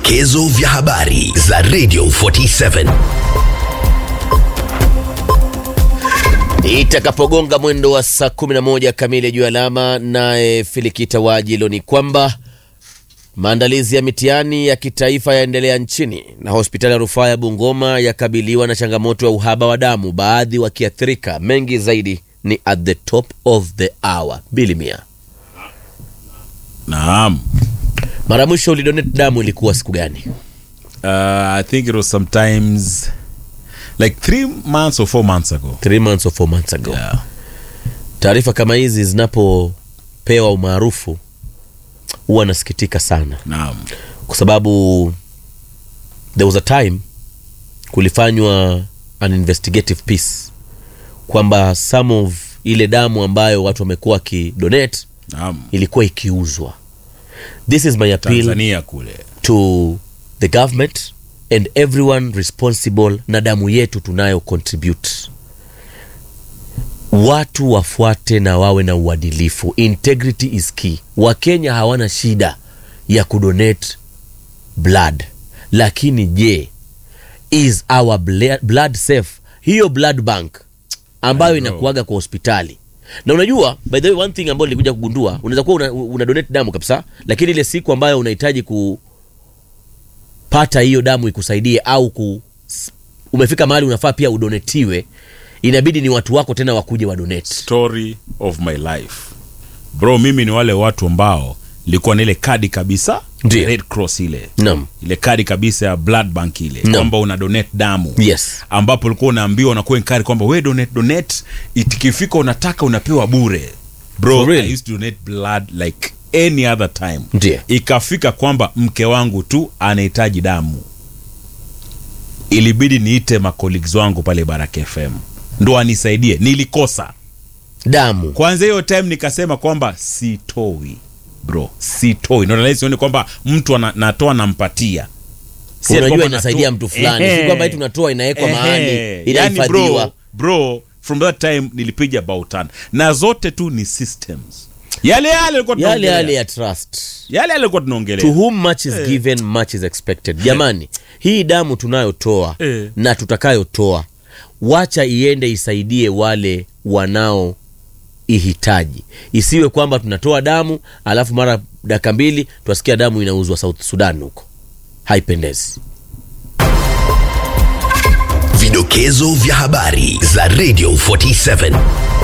Vidokezo vya habari za Radio 47. Itakapogonga mwendo wa saa 11 kamili juu alama, naye Filikita Wajilo ni kwamba maandalizi ya mitihani ya kitaifa yaendelea nchini na hospitali ya rufaa ya Bungoma yakabiliwa na changamoto ya uhaba wa damu, baadhi wakiathirika. Mengi zaidi ni at the top of the hour. Bili mia, Naam. mara mwisho ulidonate damu ilikuwa siku gani? Uh, I think it was sometimes like three months or four months ago. Three months or four months ago. Yeah. Taarifa kama hizi zinapopewa umaarufu huwa nasikitika sana, Naam. kwa sababu there was a time kulifanywa an investigative piece kwamba some of ile damu ambayo watu wamekuwa wakidonate Naam. ilikuwa ikiuzwa. This is my appeal Tanzania kule. to the government and everyone responsible na damu yetu tunayo contribute watu wafuate na wawe na uadilifu integrity is key wakenya hawana shida ya kudonate blood lakini je is our bla- blood safe hiyo blood bank ambayo I know. inakuaga kwa hospitali na unajua by the way one thing ambayo nilikuja kugundua unaweza kuwa una, una donate damu kabisa lakini ile siku ambayo unahitaji kupata hiyo damu ikusaidie au ku, umefika mahali unafaa pia udonetiwe inabidi ni watu wako tena wakuje wadonate Story of my life. Bro, mimi ni wale watu ambao nilikuwa na ile kadi kabisa Ndiyo. Red Cross ile naam ile kadi kabisa ya blood bank ile Naam. kwamba una donate damu yes ambapo ulikuwa unaambiwa unakuwa enkari kwamba we donate donate itikifika unataka unapewa bure bro For real? I used to donate blood like any other time Ndiyo. ikafika kwamba mke wangu tu anahitaji damu ilibidi niite macolleagues wangu pale Baraka FM ndo anisaidie nilikosa damu kwanza hiyo time nikasema kwamba sitoi bro sitoi ndo nalezi sioni kwamba mtu ana- natoa nampatia Si ati unajua kwamba inasaidia natoa- mtu fulani Ehe. si kwamba eti unatoa inawekwa mahali Ehe. Yani inahifadhiwa bro, bro from that time nilipiga bautan na zote tu ni systems yale yale alikuwa yale tunaongelea. yale ya trust yale yale alikuwa to tunaongelea whom much is given much is expected jamani hii damu tunayotoa Eh. na tutakayotoa wacha iende isaidie wale wanao ihitaji isiwe kwamba tunatoa damu alafu mara dakika mbili twasikia damu inauzwa south sudan huko haipendezi Vidokezo vya habari za Radio 47.